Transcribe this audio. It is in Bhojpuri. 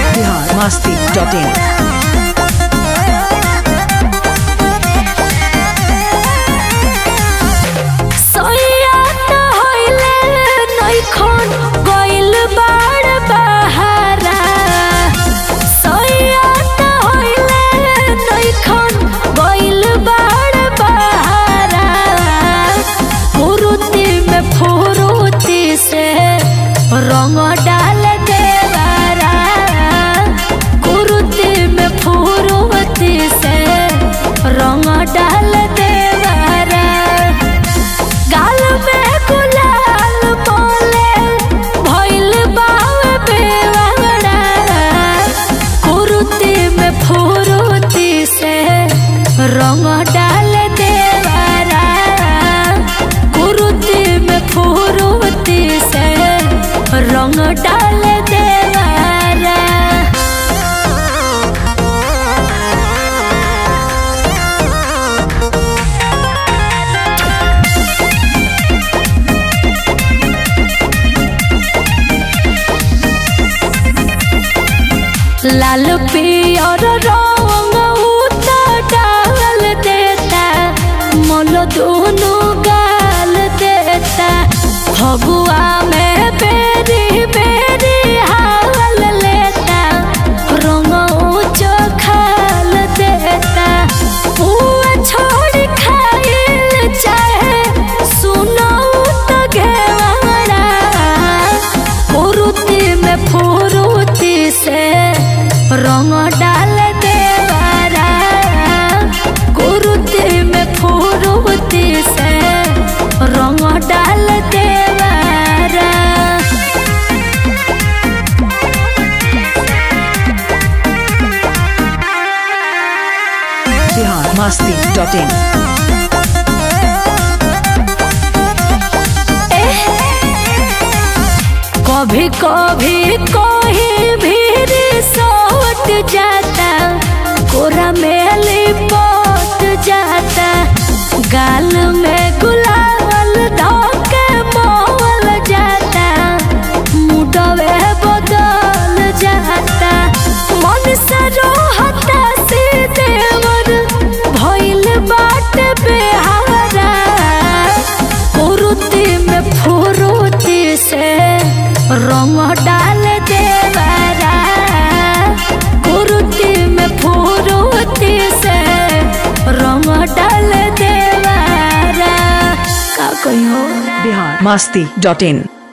बिहार मस्ती डॉट इन सोइया त होइले नइखन गइल बाड़ बहारा सोइया त होइले नइखन गइल बाड़ बहारा फुरुती में फुरुती से रंग डाल देवारा कुरुती में फुरुती से रंग डाल देवारा गाल में गुलाल बोले भइल बावे बेवाड़ा कुरुती में फुरुती से रंग डाल देवारा कुरुती में फुरुती से रंग डाल देवारा लाल पियर रंग उता डाल देता मन दोनों गाल देता फगुआ में बेरी बेरी हाल लेता रंग ऊंचो खाल देता पुआ छोड़ खाइल चाहे सुनो तो घेवाड़ा फुरुती में फुरुती से रंग डाल देवारा कुरुती में फुरुती से रंग डाल देवारा बिहार मस्ती डॉट इन कभी कभी कोई भी सोट जाता कोरा में लिपट जाता गाल में गुलाल धोके मोल जाता मुडवे बदल जाता मन से रोहता से देवर भइल बाट बेहारा फुरुती में फुरुती से रंग डाल देवारा फुरुती में फुरुती से रंग डाल देवारा का कहियो बिहार मस्ती डॉट इन